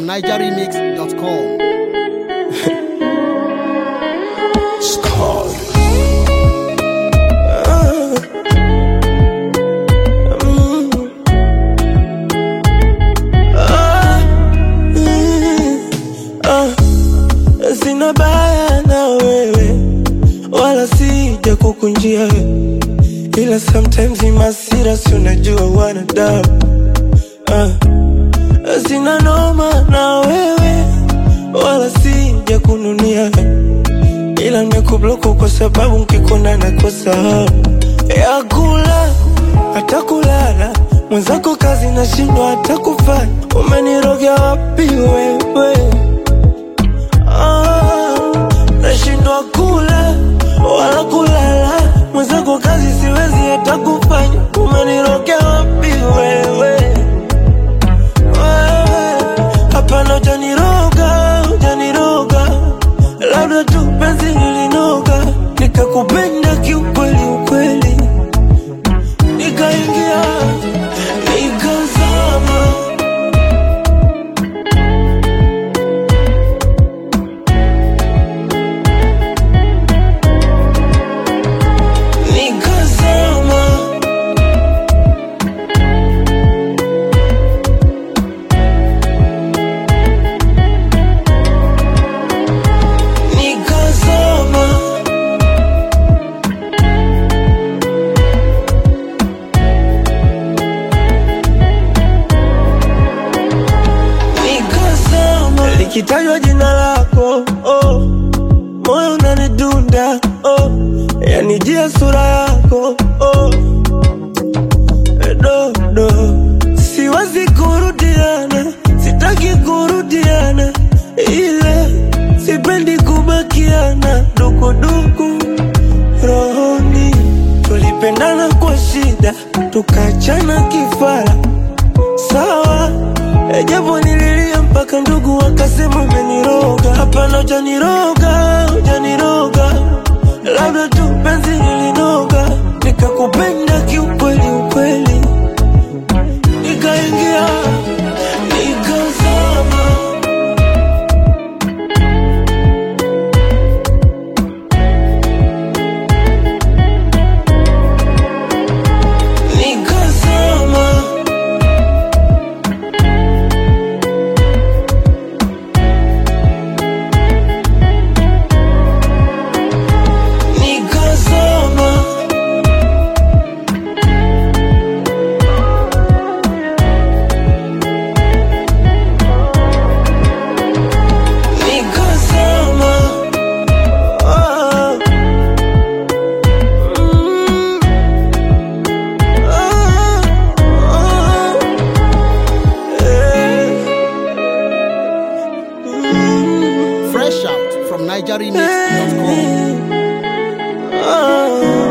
NigerRemix.com. Sina baya na wewe wala sija kukunjia we. ila sometimes imasira si unajua wanadamu uh. Sina noma na wewe wala sija kununia we. ila nimekubloku kwa sababu nkikona nakosa hamu ya kula hata kulala mwenzako kazi nashindwa hata kufanya umenirogea wapi wewe Ah, nashindwa kula wala kulala, mwenzako kazi siwezi hata kufanya. Umenirokea wapi wewe? Wewe, Hapana, hujaniroga, hujaniroga, labda tu penzi lilinoga, nikakupenda kiukweli ukweli, nikaingia nikazama nikazama nikazama nikazama likitajwa jina lako oh, moyo unanidunda oh, yanijia sura yako oh, dodo siwezi kurudiana sitaki kurudiana ile sipendi kubakiana dukuduku rohoni tulipendana kwa shida tukachana kifara sawa japo nililia mpaka ndugu wakasema umeniroga hapana hujaniroga hujaniroga labda tu penzi lilinoga nikakupenda kiukweli ukweli nikaingia nikazama nikazama nikazama nikazama oh. Mm. Oh, oh. Eh. Mm. Fresh out from NigerRemix.com. Oh.